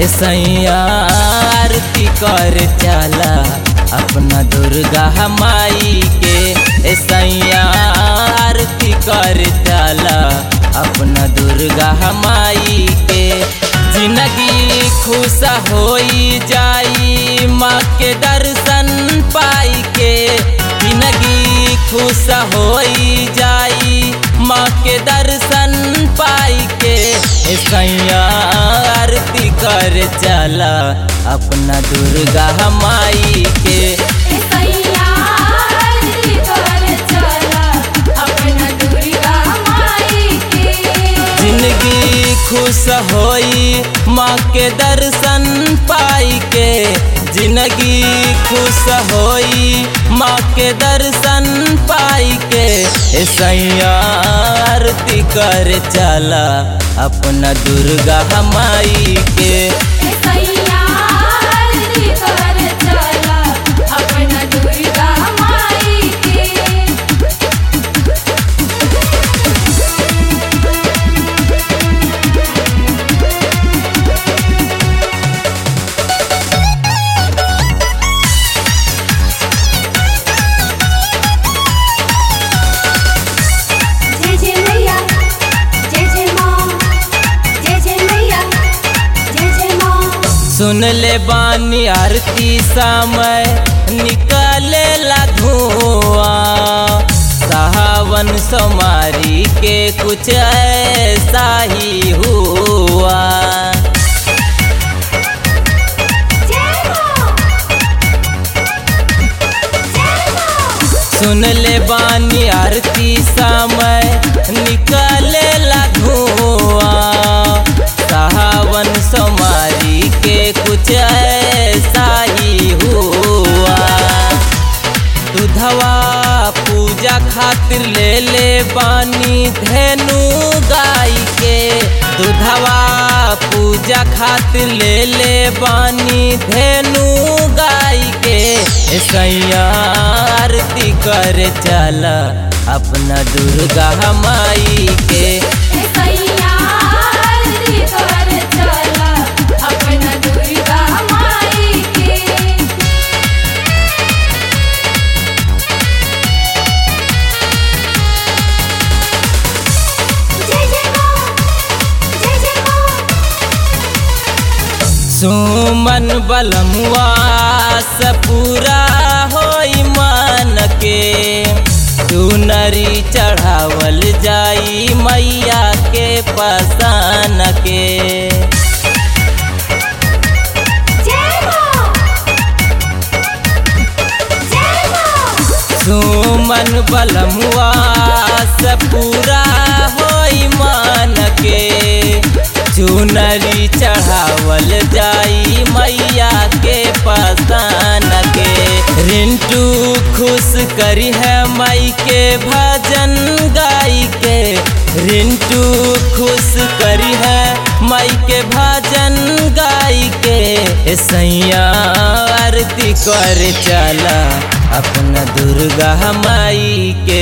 ए सैया आरती कर चला अपना दुर्गा माई के ए सैया आरती कर चला अपना दुर्गा माई के जिंदगी खुश होई जाई माँ के दर्शन पाई के जिंदगी खुश होई जाई माँ के दर्शन पाई के ए सैया आरती कर चला अपना दुर्गा माई के ए सैया आरती कर चला अपना दुर्गा माई के जिंदगी खुश होई माँ के दर्शन पाई के जिंदगी खुश होई माँ के दर्शन पाई के ए सैया आरती कर चला अपना दुर्गा माई के ए सैया आरती कर चला अपना दुर्गा माई के जय जय मैया जय जय माँ जय जय मैया जय जय माँ सुन ले बानी आरती समय निकले ला धुआं सावन सोमारी के कुछ ऐसा ही हुआ जय माँ जय माँ सुन ले बानी आरती समय निकले ला धुआं सावन सोमारी के कुछ ऐसा ही हुआ दुधवा पूजा खातिर ले ले बानी धेनु गाय के दुधवा पूजा खातिर ले ले बानी धेनु गाय के ए सैया आरती कर चला अपना दुर्गा माई के ए सैया आरती कर चला अपना दुर्गा माई के जय जय माँ जय जय माँ सुमन बलमुआ से पूरा होई मान के चुनरी चढ़ावल जाई मैया के पसान के जय माँ जय माँ सुमन बलमुआ से पूरा होई मान के चुनरी चढ़ावल जाई मैया के पसान के रिंटू खुश करी है माई के भजन गाई के रिंटू खुश करी है माई के भजन गाई के ए सैया आरती कर चला अपना दुर्गा माई के